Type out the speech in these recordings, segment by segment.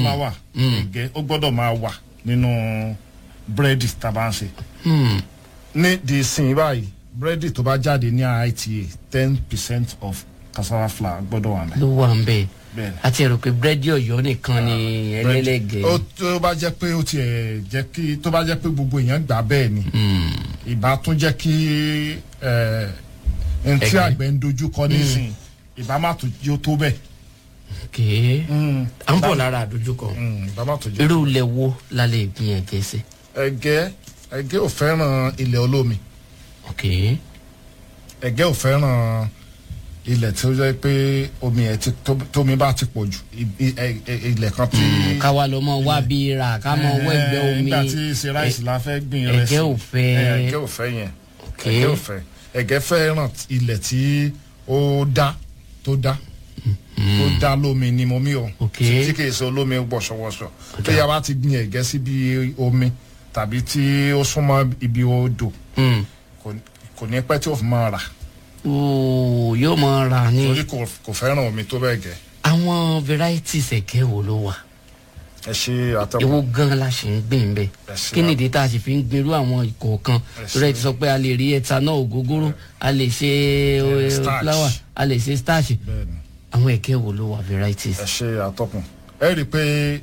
fúláwà ẹ̀gẹ́ ó gbọ́dọ̀ máa wà nínú búrẹ́dì tá a bá ń ṣe. Hmm. ní di sin báyìí búrẹ́dì tó bá jáde ní IITA ten percent of cassava flour gbọ́dọ̀ wà mẹ́. ló wà ń bẹ̀ bẹ́ẹ̀ ni. àti ẹ̀rọ pé búrẹ́dì ọ̀yọ́ nìkan ni ẹlẹ́lẹ́gẹ̀ ó tó bá jẹ́ pé ó tiẹ̀ jẹ́ kí tó bá jẹ́ pé gbogbo èèyàn gbà bẹ́ẹ̀ ni ìbá tún jẹ́ kí ẹ̀ ẹni tí Ẹ̀gẹ́. àgbẹ̀ ń dojú kọ nísìnyí ìbá má tó yóò tó bẹ́ẹ̀. kéé Mm, à ń bọ̀ lára àdójúkọ mm, ìbá má tó jẹ́. irú ilẹ̀ wo la lè gbin ẹ̀gẹ́ sí. ẹ̀gẹ́ ẹ̀gẹ́ ò fẹ́ràn ilẹ̀ olómi ok ẹ̀gẹ́ ò fẹ́ràn ilẹ̀ tí ó jẹ́ pé omi ẹ̀ ti tó- tómi bá ti pọ̀ jù i- i- ẹ- ẹ- ilẹ̀ kan tí. káwa lọ mọ wá bí ra ká mọ wọ ẹgbẹ́ Eh, omi nígbà tí ṣe ráìsì la fẹ́ gbìn rẹ̀ ẹ̀gẹ́ ò fẹ́. Eh, ẹ̀gẹ́ ò fẹ́ yẹn ok ẹ̀gẹ́ ò fẹ́ ẹ̀gẹ́ fẹ́ràn ilẹ̀ tí ó dá tó dá tó dá lómi ni mo mí o Ok. tí kì í ṣe olómi wọ̀ṣọ̀wọ̀ṣọ̀ tó yà bá ti gbin ẹ̀gẹ́ síbi omi tàbí tí ó súnmọ́ ibi odò Hmm. kò- kò ní pẹ́ tí ó fi máa rà ooo yóò mọ ra ní torí kò kò fẹ́ràn omi tó bẹ́ẹ̀ gẹ́ àwọn varieties ẹ̀gẹ́ wo ló wà ẹ ṣe àtẹkùn ewo gan la ṣe ń gbìn bẹ́ẹ̀ Ẹ ṣe kí nìdí tá a sì fi ń gbèrú àwọn ìkọ̀ọ̀kan Ẹ torí ẹ ṣe. ti sọ pé a lè rí ethanol ògógóró a lè ṣe eh, starch. flour a lè ṣe starch bẹ́ẹ̀ ni. àwọn ẹ̀gẹ́ wo ló wà varieties. ẹ ṣe àtọkùn ẹ rí i pé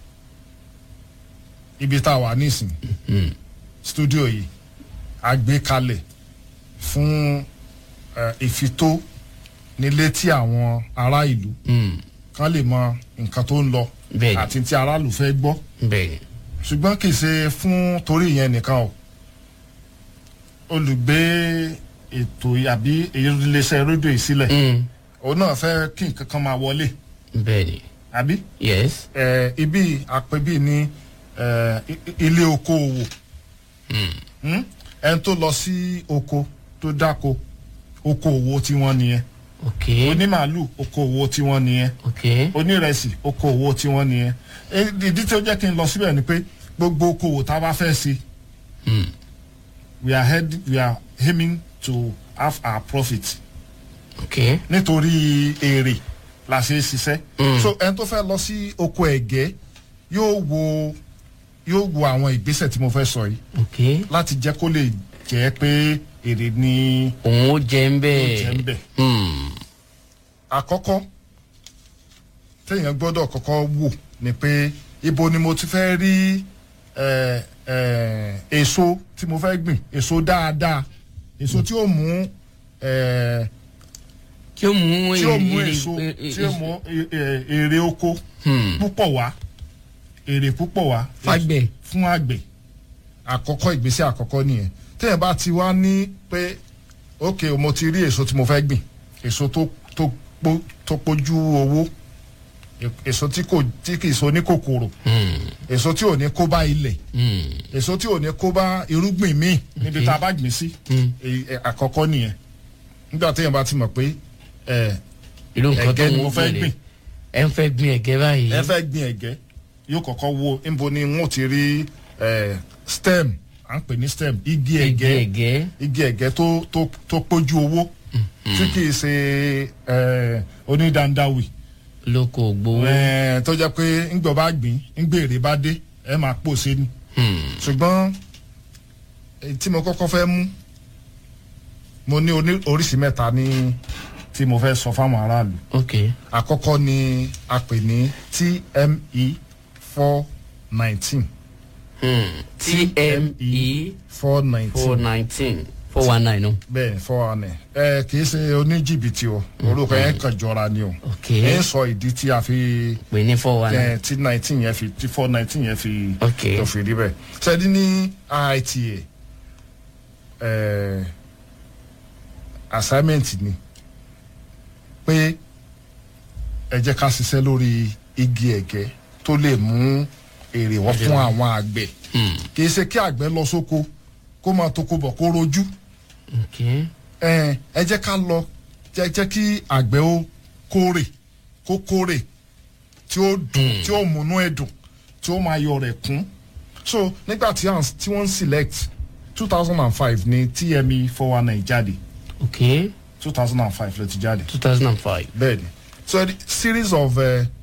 ibi tá a wà nísìn Hmm. stúdíò yìí a gbé kalẹ̀ fún ẹ, ìfitó nílé tí àwọn ará ìlú Hmm. kan lè mọ nǹkan tó ń lọ Bẹ́ẹ̀ni. àti tí aráàlú fẹ́ gbọ́ bẹ́ẹ̀ ṣùgbọ́n kì í ṣe fún torí ìyẹn nìkan o olùgbé ètò àbí iléeṣẹ́ rédíò yìí sílẹ̀ Hmm. òun náà fẹ́ kí nǹkan kan máa wọlé bẹ́ẹ̀ ni àbí yes ẹ ibi àpèbí ní ẹ, i- i- ilé okòòwò Hmm? ẹni tó lọ sí oko tó dáko okòòwò tiwọn nìyẹn ok onímàálù okòòwò tiwọn nìyẹn ok onírẹsì okòòwò tiwọn nìyẹn E- ìdí tí ó jẹ́ kí n lọ síbẹ̀ ni pé gbogbo okòòwò tá a bá fẹ́ ṣe Hmm. we are head we are aiming to have our profit ok nítorí èrè la ṣe é ṣiṣẹ́. Mm. so ẹni tó fẹ́ lọ sí oko ẹ̀gẹ́ yóò wo yóò wo àwọn ìgbésẹ̀ tí mo fẹ́ sọ yìí ok láti jẹ́ kó lè jẹ́ pé èrè ni òun ó jẹ ń ó bẹ́ẹ̀ jẹ́ ń bẹ̀. Hmm. àkọ́kọ́ téèyàn gbọ́dọ̀ kọ́kọ́ wò ni pé ibo ni mo ti fẹ́ rí ẹ, ẹ, èso tí mo fẹ́ gbìn èso dáadáa èso tí ó mú ẹ, tí ó mú tí ó mú èrè- èso èrè- tí ó mú ẹ- ẹ- èrè oko Hmm. púpọ̀ wá èrè púpọ̀ wá Fágbẹ̀. fún àgbẹ̀ àkọ́kọ́ ìgbésẹ̀ àkọ́kọ́ nìyẹn téèyàn bá ti wá ní pé ok mo ti rí èso tí mo fẹ́ gbìn èso tó tó pó tó pójú owó e- èso tí kò tí kì í so ní kòkòrò Hmm. èso tí ò ní kó bá ilẹ̀ Hmm. èso tí ò ní kó bá irúgbìn míì níbi tá a bá gbìn sí Hmm. èyí, ẹ, àkọ́kọ́ nìyẹn nígbà téèyàn bá ti mọ̀ pé ẹ irú nǹkan tó ẹ̀gẹ́ ni ń mo fẹ́ gbìn gbìn ẹ ń fẹ́ gbin ẹ̀gẹ́ báyìí ẹ fẹ́ gbin ẹ̀gẹ́ yóò kọ́kọ́ wo níbo ni wọ́n ti rí ẹ, stem à ń pè ní stem igi igi ẹ̀gẹ́ ẹ̀gẹ́ igi ẹ̀gẹ́ tó tó tó pójú owó tí kì í ṣe ẹ, onídandáwì lóko gbowó ẹ, tó jẹ́ pé ńgbọ́ bá gbìn ńgbèrè bá dé ẹ máa pòṣe ni Hmm. ṣùgbọ́n èyí tí mo kọ́kọ́ fẹ́ mú mo ní oní- oríṣi mẹ́ta ní tí mo fẹ́ sọ fáwọn aráàlú ok àkọ́kọ́ ni a pè ní TME four nineteen Hmm. tme four four nineteen nineteen four one nine o bẹ́ẹ̀ four one ẹ kì í ṣe oníjìbìtì o orúkọ yẹn kàn jọra ni o ok ẹ ń sọ ìdí tí a fi pè ní four one nine ẹ tí nineteen yẹn fi tí four nineteen yẹn fi ok tó fi rí bẹ́ẹ̀ sẹ́ni ní IITA ẹ assignment ni pé ẹ jẹ́ ká ṣiṣẹ́ lórí igi ẹ̀gẹ́ tó lè mú èrè wọ́n fún àwọn àgbẹ̀ Hmm. kì í ṣe kí àgbẹ̀ lọ sóko kó máa toko bọ̀ kó rojú ok ẹ ẹ jẹ́ ká lọ jẹ́ jẹ́ kí àgbẹ̀ ó kórè kó kórè tí ó dùn tí ó múnú ẹ̀ dùn tí ó máa yọ rẹ̀ kún so nígbà tí à ń- tí wọ́n ń select two thousand and five ní TME four one nine jáde ok two thousand and five ló ti jáde two thousand and five bẹ́ẹ̀ ni so the series of uh,